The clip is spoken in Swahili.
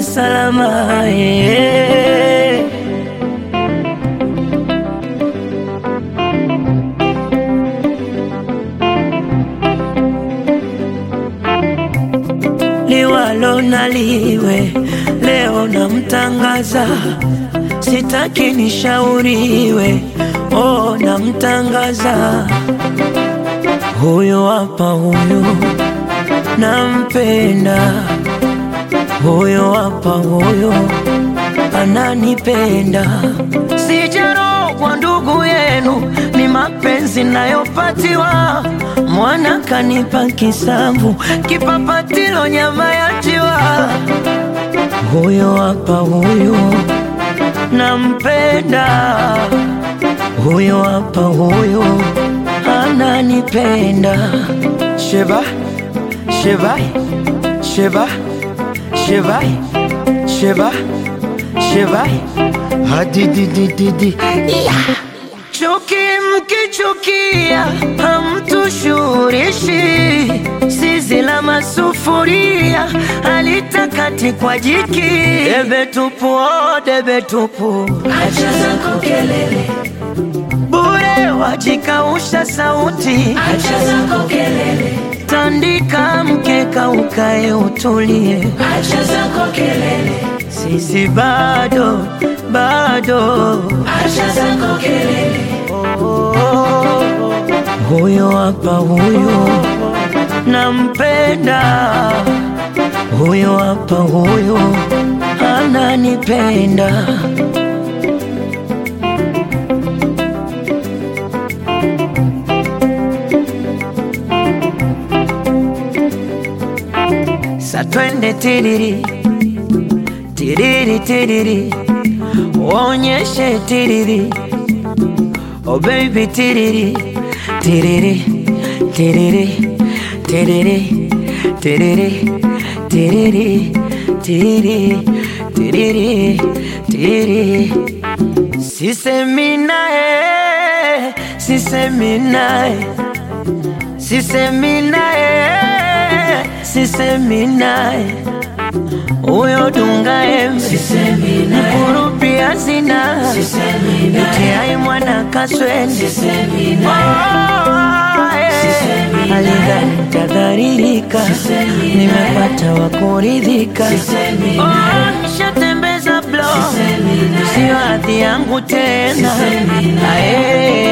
salama eh. liwalo na liwe, leo namtangaza, sitaki nishauriwe, oh, namtangaza huyo hapa, huyo nampenda, huyo hapa, huyo ananipenda, sijarogwa ndugu yenu, ni mapenzi nayopatiwa mwana kanipa kisamvu, kipapatilo nyama ya njiwa. Huyo hapa huyo nampenda, huyo hapa huyo ananipenda. Sheba, sheba, sheba, sheba, sheba, sheba, hadididididi yeah. Chuki mkichukia hamtushurishi, zizi la masufuria halitakati kwa jiki. Debe tupu, oh, debe tupu, Acha zako kelele, bure wajikausha sauti. acha zako kelele, Tandika mkeka ukae utulie, acha zako kelele, sisi bado bado acha zako kelele, Huyo hapa huyo nampenda, huyo hapa huyo ananipenda. Sa twende tiriri tiriri tiriri, uonyeshe tiriri Oh baby tiriri tiriri tiriri tiriri tiriri tiriri tiriri tiriri tiriri Sisemi naye sisemi naye sisemi naye sisemi naye huyo dunga embe sisemi naye, kurupia sina sisemi naye, itiai mwana kaswende sisemi naye, Sisemi naye. alidhani tadharirika, Sisemi naye. nimepata wa kuridhika. Sisemi Oh, naye. nishatembeza blo, Sisemi naye. sio hadhi yangu tena. Sisemi naye. Ae,